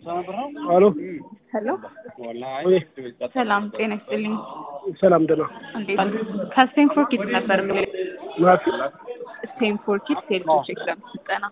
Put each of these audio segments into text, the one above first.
አሎ ሄሎ ወይ ሰላም ጤና ይስጥልኝ። ሰላም ደህና እንዴት አሉ? ከስቴንፎርድ ኪድስ ነበር ማፊ ስቴንፎርድ ኪድስ የልጆች ኤግዛም ስልጠና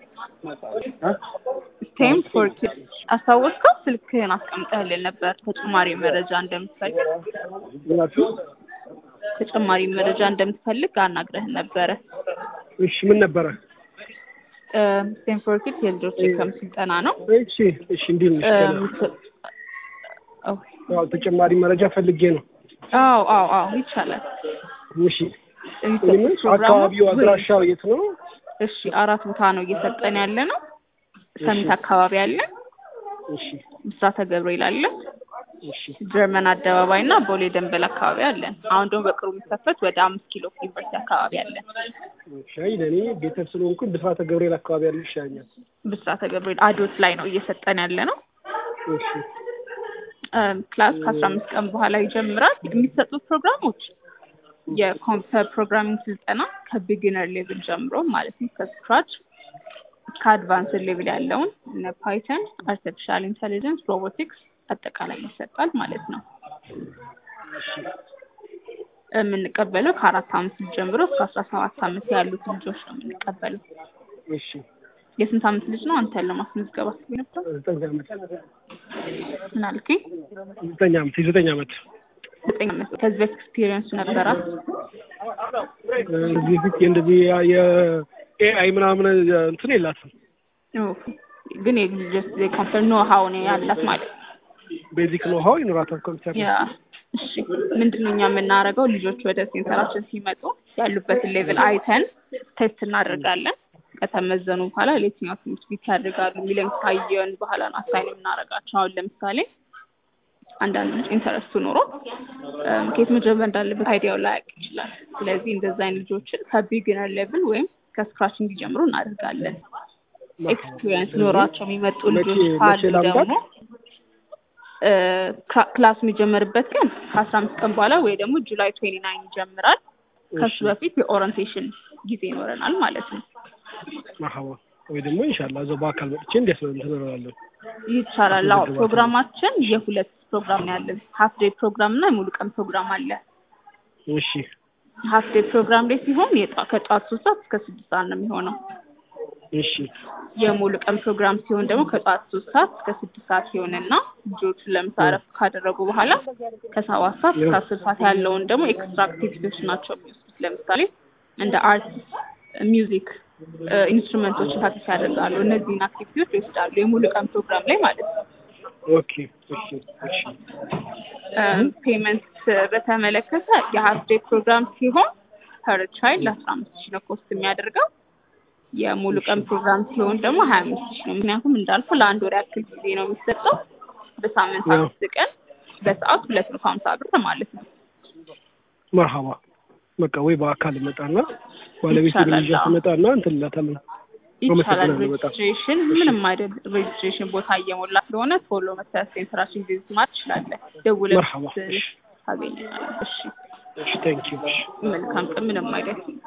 ስቴንፎርድ ኪድስ አስታወስከው? ስልክህን አስቀምጠህልን ነበር ተጨማሪ መረጃ እንደምትፈልግ ማፊ ተጨማሪ መረጃ እንደምትፈልግ አናግረህን ነበረ። እሺ ምን ነበረ? ስቴንፎርድ ኪድስ የልጆች ኤግዛም ስልጠና ነው። እሺ እሺ እንዴት ነሽ? ደህና አዎ ያው ተጨማሪ መረጃ ፈልጌ ነው። አዎ አዎ አዎ ይቻላል። እሺ የሚሰጡት ምን ፕሮግራሞች አካባቢው አድራሻው የት ነው? እሺ አራት ቦታ ነው እየሰጠን ያለ ነው። ሰሚት አካባቢ አለ፣ እሺ ብስራተ ገብርኤል አለ፣ እሺ ጀርመን አደባባይ እና ቦሌ ደንበል አካባቢ አለን። አሁን ደግሞ በቅርቡ የሚከፈት ወደ አምስት ኪሎ ዩኒቨርሲቲ አካባቢ አለን። ሻይ ለእኔ ቤተሰብ ስለሆንኩኝ ብስራተ ገብርኤል አካባቢ ያለ ይሻኛል። ብስራተ ገብርኤል አዶት ላይ ነው እየሰጠን ያለ ነው። እሺ እም፣ ክላስ ከአስራ አምስት ቀን በኋላ ይጀምራል። የሚሰጡት ፕሮግራሞች የኮምፒውተር ፕሮግራሚንግ ስልጠና ከቢጊነር ሌቭል ጀምሮ ማለት ነው ከስክራች እስከ አድቫንስድ ሌቭል ያለውን እነ ፓይተን፣ አርቲፊሻል ኢንቴሊጀንስ፣ ሮቦቲክስ አጠቃላይ ይሰጣል ማለት ነው። የምንቀበለው ከአራት አመት ልጅ ጀምሮ እስከ አስራ ሰባት አመት ያሉት ልጆች ነው የምንቀበለው። እሺ የስንት አመት ልጅ ነው አንተን ለማስመዝገብ አስቤ ነበር? ዘጠኝ ዓመት ምን አልከኝ? ዘጠኝ ዓመት የዘጠኝ ዓመት ዘጠኝ አመት ከዚህ በፊት ኤክስፒሪየንሱ ነበራት? እዚህ ፊት እንደዚህ የኤአይ ምናምን እንትን የላትም። ኦኬ። ግን የልጆች የኮምፒውተር ኖ ሀው ነው ያላት ማለት ነው። ቤዚክ ኖ ሀው ይኖራታል ኮምፒውተር ያ እሺ፣ ምንድን ነው እኛ የምናደርገው ልጆች ወደ ሴንተራችን ሲመጡ ያሉበትን ሌቭል አይተን ቴስት እናደርጋለን። ከተመዘኑ በኋላ ለየትኛው ትምህርት ቤት ያደርጋሉ የሚለውን ካየን በኋላ ነው አሳይን የምናደርጋቸው። አሁን ለምሳሌ አንዳንድ ልጅ ኢንተረስቱ ኖሮ እም፣ ከየት መጀመር እንዳለበት አይዲያው ላያውቅ ይችላል። ስለዚህ እንደዛ አይነት ልጆችን ከቢግነር ሌቭል ወይም ከስክራች እንዲጀምሩ እናደርጋለን። ኤክስፒሪየንስ ኖሯቸው የሚመጡ ልጆች መቼ- ካሉ መቼ ላምጣት? ደግሞ እ፣ ክላ- ክላስ የሚጀመርበት ቀን ከአስራ አምስት ቀን በኋላ ወይ ደግሞ ጁላይ ትዌንቲ ናይን ይጀምራል። ከሱ እሺ። በፊት የኦሪንቴሽን ጊዜ ይኖረናል ማለት ነው። መርሐባ ወይ ደግሞ ኢንሻአላህ እዛው በአካል መጥቼ እንዲያስበ እንትን እላለሁ። ይቻላል። አዎ ፕሮግራማችን የሁለት ፕሮግራም ነው ያለን። ሀፍ ዴይ ፕሮግራም እና የሙሉ ቀን ፕሮግራም አለ። እሺ ሀፍ ዴይ ፕሮግራም ላይ ሲሆን የጧ- ከጠዋት ሶስት ሰዓት እስከ ስድስት ሰዓት ነው የሚሆነው። እሺ የሙሉ ቀን ፕሮግራም ሲሆን ደግሞ ከጠዋት ሶስት ሰዓት እስከ ስድስት ሰዓት ሲሆንና ልጆቹ ለምሳ እረፍት ካደረጉ በኋላ ከሰባት ሰዓት እስከ አስር ሰዓት ያለውን ደግሞ ኤክስትራ አክቲቪቲዎች ናቸው የሚወስዱት። ለምሳሌ እንደ አርት፣ ሚውዚክ፣ ኢንስትሩመንቶችን ፕራክቲስ ያደርጋሉ። እነዚህን አክቲቪቲዎች ይወስዳሉ የሙሉ ቀን ፕሮግራም ላይ ማለት ነው። ኦኬ እሺ እሺ ፔመንት በተመለከተ የሀፍ ዴይ ፕሮግራም ሲሆን ፐር ቻይልድ ለአስራ አምስት ሺህ ነው ኮስት የሚያደርገው። የሙሉ ቀን ፕሮግራም ሲሆን ደግሞ ሀያ አምስት ሺህ ነው። ምክንያቱም እንዳልኩ ለአንድ ወር ያክል ጊዜ ነው የሚሰጠው። በሳምንት ያው። አምስት ቀን በሰዓት ሁለት መቶ ሀምሳ ብር ማለት ነው። መርሐባ በቃ ወይ በአካል እመጣና ባለቤት ይቻላል፣ ልጃ አዎ። ትመጣና እንትን እላታለሁ። ይቻላል። አመሰግናለሁ በጣም። ሬጅስትሬሽን ምንም አይደል። ሬጅስትሬሽን ቦታ እየሞላ ስለሆነ ቶሎ መሰረት ሴንተራችን ቪዚት ማለት ትችላለህ። ደውለህ መርሐባ። እሺ ታገኘናለህ። እሺ እሺ ቴንክ ዩ እሺ መልካም ቀን። ምንም አይደል።